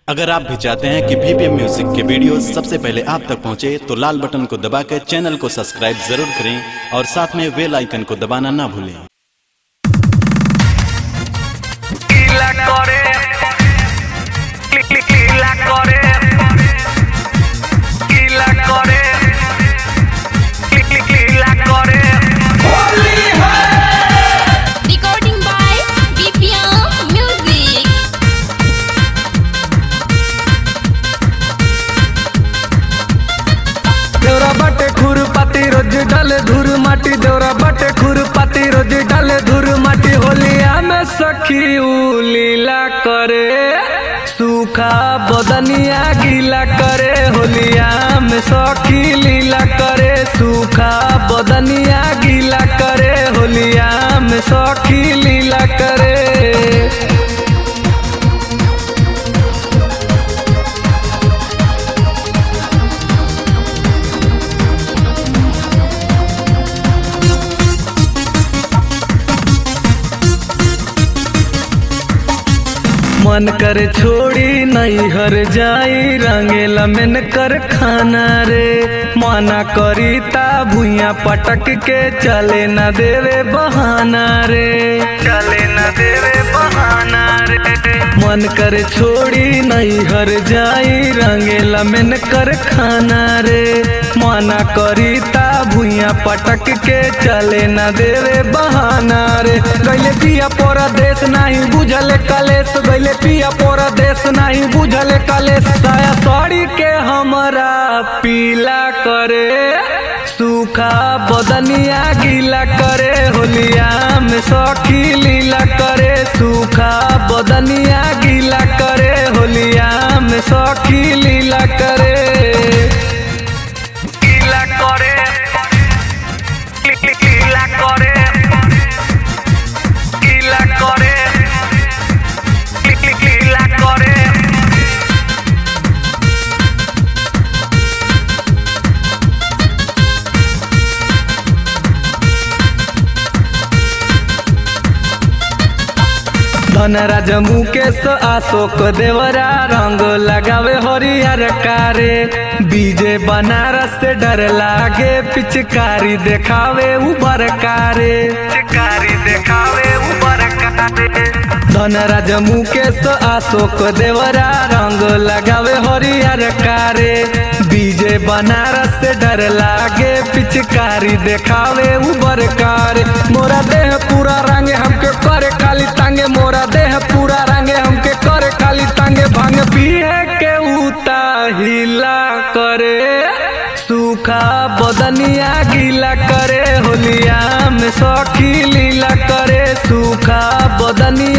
अगर आप भी चाहते हैं कि बीपीएम म्यूजिक के वीडियो सबसे पहले आप तक पहुंचे तो लाल बटन को दबा कर चैनल को सब्सक्राइब जरूर करें और साथ में बेल आइकन को दबाना ना भूलें কিলা করে ক্লিক ক্লিক কিলা করে কিলা করে ক্লিক ক্লিক কিলা করে Recording by BPM Music. देवरा बाटे खुर पाती रोज डाले धूर माटी देवरा बाटे खुर पाती रोज डाले धूर माटी होलिया में सखी उ लीला करे सूखा बदनिया गीला करे होलिया में सखी लीला करे सूखा बदनिया गीला करे होलिया में सखी लीला करे मन कर छोड़ी नहीं हर जाई रंगेला मेन कर खाना रे माना करी ता भुइया पटक के चले न देवे बहाना रे चले न देवे बहाना रे मन कर छोड़ी नहीं हर जाई रंगेला मेन कर खाना रे माना करी ता भुइया पटक के चले न देवे बहाना रे गैले पिया पोरा देश नहीं बुझल कलेश गैले पिया पोरा देश नहीं बुझल कलेश साया साड़ी के हमरा पीला करे सूखा बदनिया गीला करे होलिया में सखी लीला करे सूखा बदनिया गीला करे होलिया में सखी लीला करे কিলা করে ক্লিক ক্লিক কিলা করে কিলা করে ক্লিক ক্লিক কিলা করে धनराज मुकेश अशोक देवरा रंग लगावे हरियर कारे बीजे बनारस से डर लागे पिचकारी देखावे उबर कारे चिकारी देखावे ऊपर काटे धनराज मुकेश अशोक देवरा रंग लगावे हरियर कारे बीजे बनारस से डर लागे पिचकारी देखावे उबर कारे मोरा देह पूरा रंगे हमके करे काली तांगे मोरा देह पूरा रंगे हमके करे काली तांगे भांग पिए के उता हिला करे सूखा बदनिया गीला करे होलिया में सखी लीला करे सूखा बदनिया